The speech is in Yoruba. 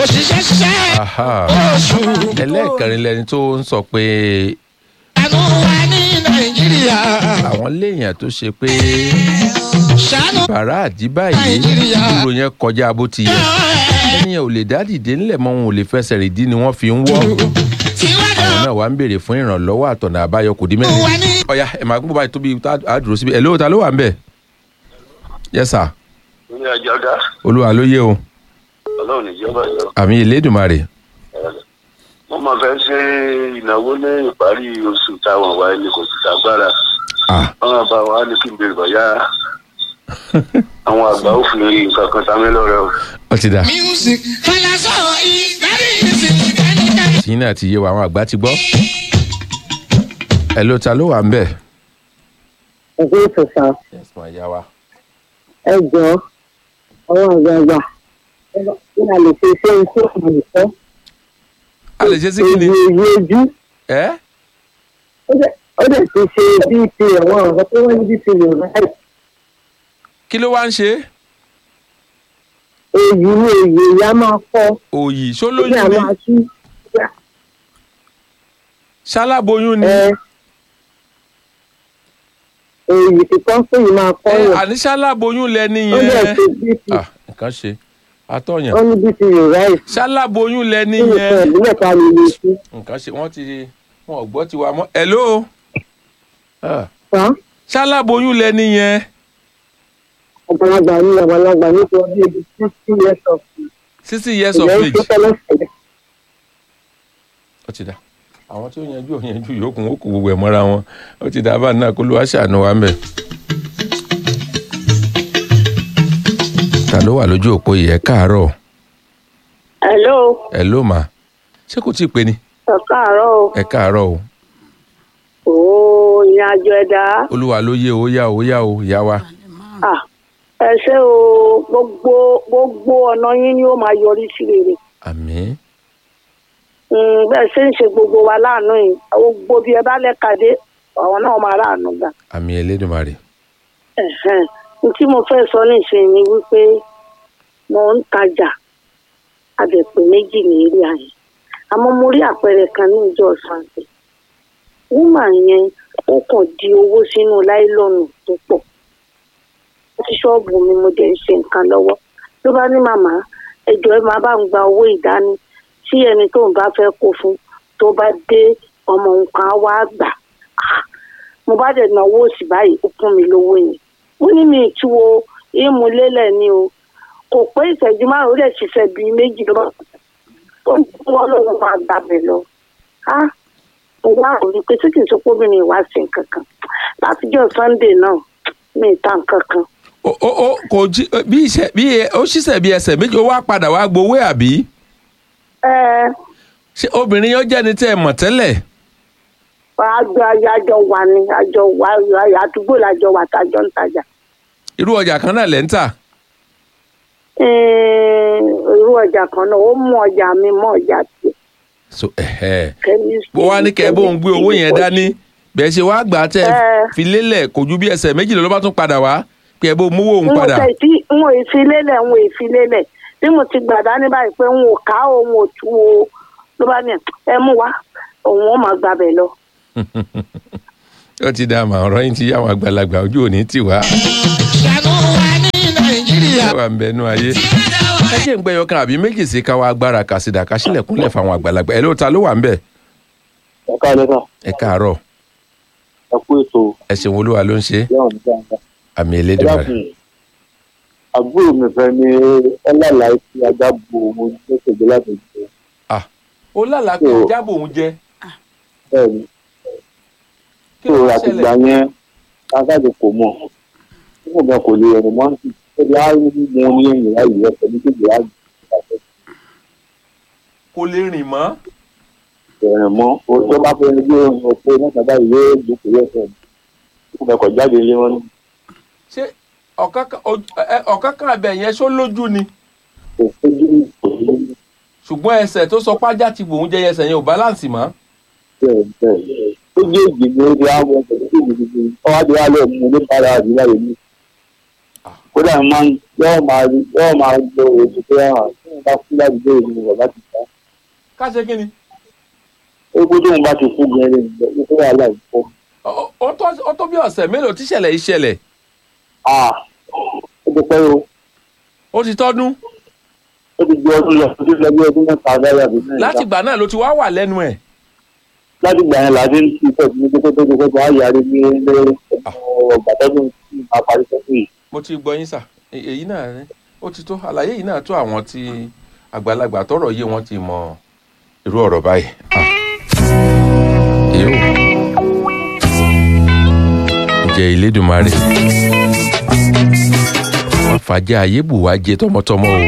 ṣiṣẹ́ ṣiṣẹ́ aha oṣù ẹlẹ́ẹ̀kẹrin lẹni tó ń sọ pé àánú wa ní nàìjíríà àwọn léèyàn tó ṣe pé ṣàánú bàrà àdìbà yìí Nàìjíríà. dúró yẹn kọjá bó ti yẹ ẹnìyẹn ò lè dá dìde ńlẹ̀ mọ́ wọn ò lè fẹsẹ̀ rìn dí ni wọ́n fi ń wọ́ tiwájú àwọn náà wà ń béèrè fún ìrànlọ́wọ́ àtọ̀nà àbáyọ kò dí mẹ́rin wa ní ọ̀ya ẹ̀ máa gbọ́ báyìí tóbi tá a dúró síbi ẹ̀ lóòótá ló wà ń bẹ̀ yes sir ní ọjọ́ dá olúwa ló yé o ọlọ́run níjọba yọ. àmì ìlédùmarè wọ́n máa fẹ́ ṣe ìnáwó ní ìparí oṣù táwọn wáyé ní kò sì ságbára ah wọ́n máa bá wa ní kí n bèrè bọ̀yá àwọn àgbà ó fi nǹkan kan tamí lọ́rẹ́ o. ó ti dà music falasọ is very easy anytime. tìyín náà ti yé wa àwọn àgbà ti gbọ́ ẹ̀ lóòótá ló wà ń bẹ̀ ẹgbẹ́ ìtòsàn yes ma yá wa ẹ jọ ọwọ́ àgbààgbà kí a lè ṣe iṣẹ́ iṣẹ́ ìmọ̀lẹ́fọ́ a lè ṣe sí kí ni èyí èyí ojú ẹ́ ó dẹ̀- ó dẹ̀ ti ṣe bp ẹ̀wọ̀n ọ̀rọ̀ tó wọ́n ní bp rẹ̀ láì kí ló wá ń ṣe èyí ni èyí èyí á máa fọ́ òyì ó ṣólóyún dẹ̀ á ni máa tú ṣaláboyún ni ẹ èyí kíkọ́ pé yìí máa kọ́ ẹ yẹn àní ṣaláboyún lẹni ó dẹ̀ yẹn ṣe bp ah nǹkan ṣe àtọ̀yàn ó ní bp rẹ̀ láì ṣaláboyún lẹni kí nìkan yẹn ìbílẹ̀ ká lè lè ṣe nǹkan ṣe wọ́n ti wọn ò gbọ́ tiwa mọ́ hello Ah, fa ṣaláboyún lẹni yẹn àgbàlagbà ní àgbàlagbà nítorí ebi sixty years of sixty years of ìyẹn age tó tẹ́lẹ̀ sẹ́lẹ̀. ó ti dà àwọn tí ó yanjú ò yanjú yòókù ó kù gbogbo ẹ̀ mọ́ra wọn ó ti dà bá náà kó ló wá ṣàánú wa ń bẹ̀. ta ló wà lójú òpó yìí ẹ káàárọ̀ hello ẹ ló mà ṣé kò tí ì pé ni ẹ káàárọ̀ o. ẹ káàárọ̀ o Ooo ìrìn àjò ẹ̀dá. olúwa ló yé o yá o yá o yá wa Ah, Ẹ ṣé o gbogbo gbogbo ọ̀nà yín ni ó máa yọrí sí rere. àmín Mm, Bẹ́ẹ̀ ṣe ń ṣe gbogbo wa láàánú yìí. Gbogbo bí ẹ bá lẹ́ka dé, àwọn náà máa ráàánú gbà. àmín Elédùmarè Ẹ̀hẹ́n. N tí mo fẹ́ sọ nísìnyí ni wípé mo ń tajà àdẹ̀pẹ̀ méjì ní eré ayé. Àmọ́ mo rí àpẹẹrẹ kan ní ìjọ Sàǹtẹ̀. Wúmà yẹn ó kàn di owó sínú láìlọ́nù tó pọ̀. sí ṣọ́ọ̀bù mi mo dẹ̀ ń ṣe nǹkan lọ́wọ́ ló bá ní màmá ẹjọ́ ẹ máa bá ń gba owó ìdání tí ẹni tó ń bá fẹ́ kó fún tó bá dé ọmọ nǹkan á wá gbà Ah, mo bá dẹ̀ náwó òsì báyìí ó fún mi lówó yẹn mo ní mi ìtúwo ìmúlélẹ̀ ni o kò pé ìṣẹ́jú márùn-ún ó dẹ̀ ṣiṣẹ́ bíi méjì ló bá tó ń fún wọn lóun máa gbàbẹ̀ lọ Ah, mo wá rò wípé tí kì í sọ pé obìnrin ìwà sí nǹkan kan látijọ́ Sunday náà mi ì ta nǹkan kan ó ó ó kò jí bí iṣẹ́ bí ẹ- ó ṣiṣẹ́ bí ẹsẹ̀ méjì ó wá padà wá gbowó ẹ̀ àbí ẹ ṣé obìnrin yẹn jẹ́ni tẹ́ ẹ mọ̀ tẹ́lẹ̀ àjọ àjọ wà ní àjọ wà àdúgbò làjọ wà tájọ ń tajà irú ọjà kan náà lẹ́ ń tà Ẹ̀ẹ́n, irú ọjà kan náà ó mú ọjà mi mọ ọjà tiẹ̀ so ẹ̀hẹ́ chemistry bó wá ní kẹ́ ẹ bóun gbé owó yẹn dání bẹ́ẹ̀ ṣe wá gbà á tẹ́ ẹ Ẹ. fi lélẹ̀ kò ju bí ẹsẹ̀ méjì lọ ló bá tún padà wá pé ẹ bó mówó òun n ò padà tẹ̀ tí n ò fi lélẹ̀ n ò fi lélẹ̀ bí mo ti gbà dání báyìí pé n ò ká o n ò tú o ló bá ní ẹ mú wá òun ó máa gbàbẹ̀ lọ. ó ti dá àmà ọ̀rọ̀ yín ti yá àwọn àgbàlagbà ojú òní tì wá ṣàánú wa ní nàìjíríà. ẹ wà ń bẹnu ayé ẹ jẹ́ ń gbẹ́yọ kan àbí méjì sí káwá agbára kàsídà kásílẹ̀kúnlẹ̀ fáwọn àgbàlagbà ẹ ló ta ló wà ń bẹ̀ ẹ káàlẹ́ sà ẹ káàárọ̀ ẹ kú ètò ẹ ṣeun olúwa ló ń ṣe yẹ́wọ̀n ní dáadáa. àmì ẹ Elédùmarè dákun àbúrò mi fẹ́ ní ọlọ́lá tí ajá bo òun tó ṣègbè láti jẹ ó lálàá pé So- jábọ̀ òun jẹ bẹ́ẹ̀ ni kí tó ló wá àtìgbà ṣẹlẹ̀ yẹn kásáàdì kò mọ̀ tí mo gan kò lè rìn mọ́ sí ẹ bí á rí mo ní ẹ̀yìn láyé rẹ̀ pẹ̀lú kéde á kò lè rìn mọ́ rìn mọ́ o tó bá fẹ́ gbé ohun ọ̀pẹ mẹ́ta báyìí yóò jókòó yẹ̀ fẹ́ tí mo kọ̀ jáde ilé wọn ní ṣé ọ̀kánkán ojú- ẹ- ọ̀kánkán abẹ yẹn ṣó lójú ni kò fojú kò ní ṣùgbọ́n ẹsẹ̀ tó sọ pájá ti bòun jẹ ẹsẹ̀ yẹn ò báláǹsì mọ́ bẹ́ẹ̀ bẹ́ẹ̀ tó jẹ́ ìgbìmọ̀ ó di àwọn ọ̀pẹ̀ tó ti di ọwádìí wa lọ mú ní bára àdúrà yìí ní kò kódà máa ń yóò máa yóò máa lo èdè pé hàn tí wọn bá kú ládùúgbò yìí ni bàbá ti ta ká ṣe kí ni. ó kó tóun bá ti kú gẹrẹ nìyẹn ní kó wàhálà ìfọ. Ó- ó tó- ó tó bí ọ̀sẹ̀ mélòó tíṣẹ̀lẹ̀ yìí ṣẹlẹ̀ ah ó ti pẹ́ o ó ti tọ́dún ó ti di ọdún lọ ó ti lọ bí ọdún mẹ́ta dáyà bí mẹ́ta. láti ìgbà náà ló ti wá wà lẹ́nu ẹ̀. láti gbà yẹn láti ń fi ìfẹ́ ní kókó tó ti kókó á yàrá ní ilé ọgbà tọ́dún tí máa parí sọ́kùn yìí. mo ti gbọ́ yín sà E- èyí náà ẹ, ó ti tó àlàyé yìí náà tó àwọn tí àgbàlagbà tọrọ yé wọn ti mọ irú ọ̀rọ̀ báyìí. Ah. èyí ò jẹ́ Elédùmarè wọ́n fàájẹ́ ayé bù wá jẹ tọmọtọmọ o